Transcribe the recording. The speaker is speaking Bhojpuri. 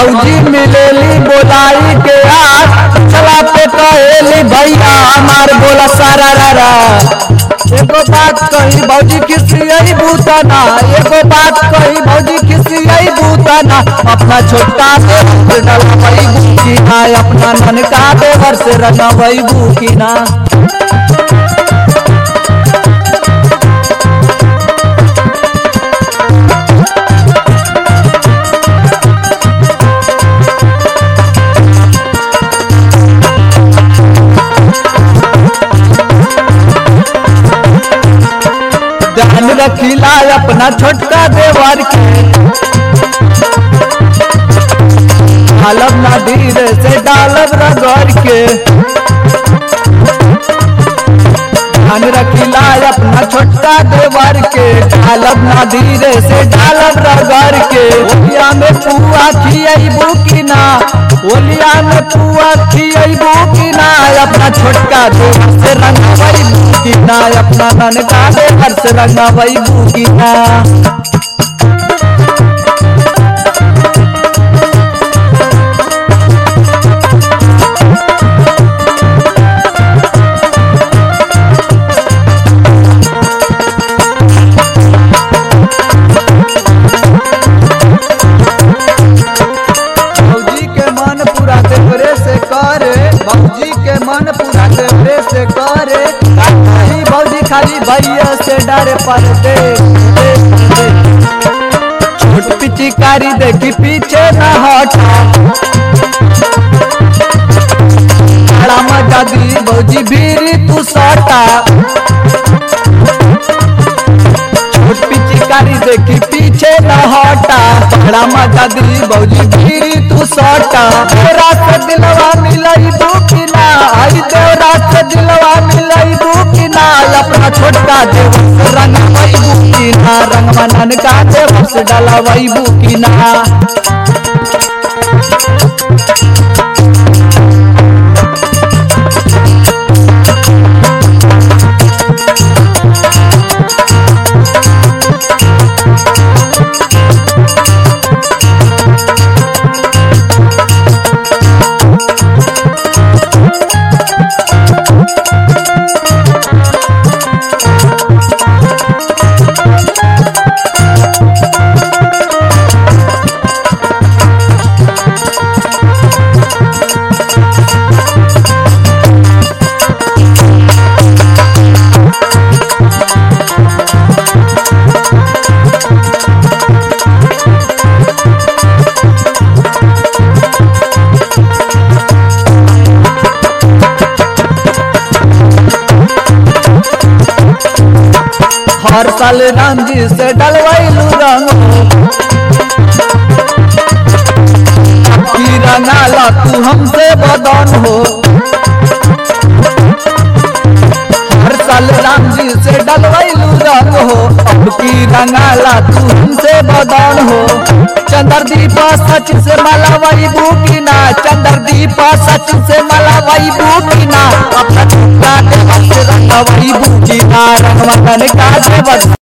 भौजी मिलेली बोलाई के आज चला पे कहेली भैया हमार बोला सारा रारा एगो बात कही भौजी खिसियई बूतना एगो बात कही भौजी खिसियई बूतना अपना छोटका देवर से डलवई बुकिना अपना ननका देवर से रंगवई बुकिना ध्यान रखिला अपना छोटका देवर के डालब ना धीरे से डालब रगड़ के ध्यान रखिला अपना छोटका देवर के डालब ना धीरे से डालब रगड़ के ओलिया में पुआ खियबू की ना ओलिया में पुआ खियबू की ना अपना छोटका देवर से रंगवई की ना अपना ननका देवर से रंगवई की ना भौजी के मन पूरा देवरे से करे भौजी के मन पूरा देवरे से करे खाली भौजी खाली भैया से डर पर दे दे, दे। छोट पिचकारी देखी पीछे न हटा बड़ा मजा दी भौजी भीरी तू सटा छोट पिचकारी देखी पीछे न हटा बड़ा मजा दी भौजी भीरी तू सटा तेरा से दिलवा मिलई बुकिना आई तेरा से दिलवा मिलई बुकिना अपना छोटका देव से रंग वही बुकिना रंग मनन का देव से डाला वही बुकिना हर साल राम जी से डलवाइलू रंग की रंगाला तू हमसे बदन हो हर साल राम जी से डलवाइलू रंग हो अब की रंगाला तू हमसे बदन हो चंद्रदीप सच से मला वही बुकिना चंद्रदीप सच से मला वही बुकिना अपना छोटा देवर से रंग वही बुकिना रंग मगन का देवर